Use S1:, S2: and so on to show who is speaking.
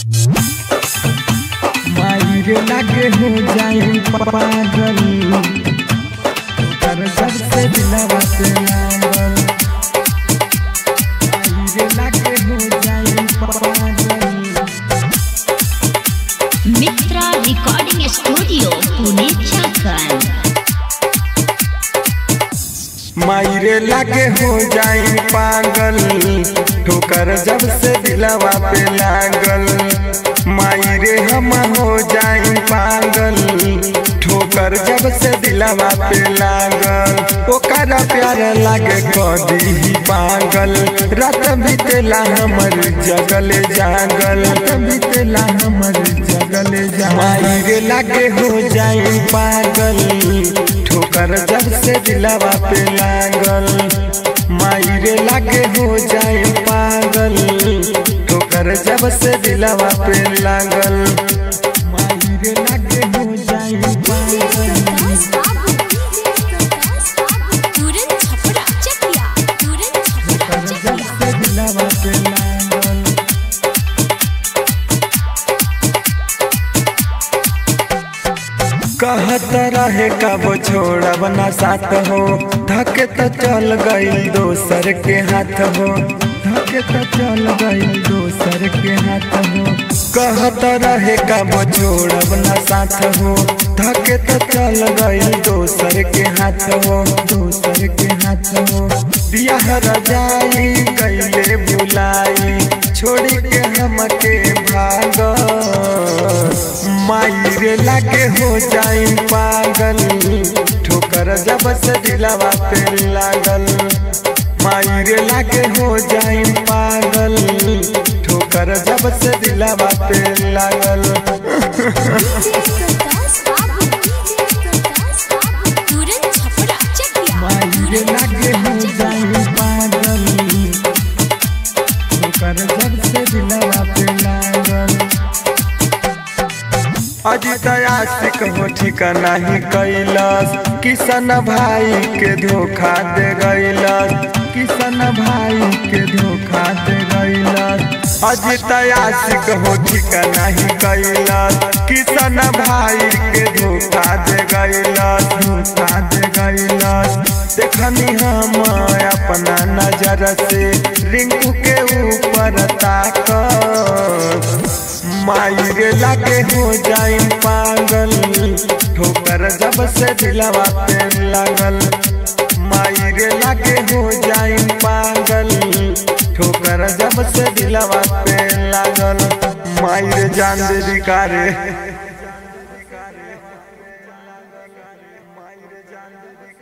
S1: मायर लागे हो जाई पागल कर जब से दिलवा पे लागल मायर लागे हो जाई पागल
S2: मित्रा रिकॉर्डिंग स्टूडियो पुणे झारखंड
S1: मायरे लागे हो जाई पागल ठोकर जब से दिलवा पे लागल मायरे हम हो जाई पागल ठोकर जब से दिलवा पे लागल ओकर प्यार लागे कदी ही पागल रात बीतेला हमर जगल जागल रात बीतेला हमर जगल जागल मायरे लागे हो जाई पागल ठोकर जब से दिलवा पे लागल मायरे लागे हो जाए पागल ठोकर जब से दिलवा पे लागल मायरे लागे हो जाए पागल
S2: तुरंत छपरा चकिया तुरंत छपरा
S1: ठोकर जब से दिलवा पे लागल कहत रहे कब छोड़ब ना साथ हो धके तो चल गई दोसर के हाथ हो धके तो चल गई दोसर के हाथ हो कहत रहे कब छोड़ब ना साथ हो धके तो चल गई दोसर के हाथ हो दोसर के हाथ हो बियाह रजाई कैले बुलाई छोड़ी के हमके भाग मायरे लागे हो जाई पागल ठोकर जब से दिलवा पे लागल मायरे लागे हो जाई पागल ठोकर जब से दिलवा पे लागल
S2: तुरंत छपरा चकिया
S1: मायरे लागे हो जाई पागल ठोकर जब से दिलवा पे लागल अजित आशिक हो ठिकाना ही कैलस किशन भाई के धोखा दे गैलस किशन भाई के धोखा दे गैलस अजित आशिक हो ठिकाना ही कैलस किशन भाई के धोखा दे गैलस धोखा दे गैलस देखनी हम अपना नजर से रिंकू के ऊपर ताक मायरे लागे हो जाई पागल ठोकर जब से दिलवा पे लागल मायरे लागे हो जाई पागल ठोकर जब से दिलवा पे लागल मायरे जान दे दिकारे मायरे जान दे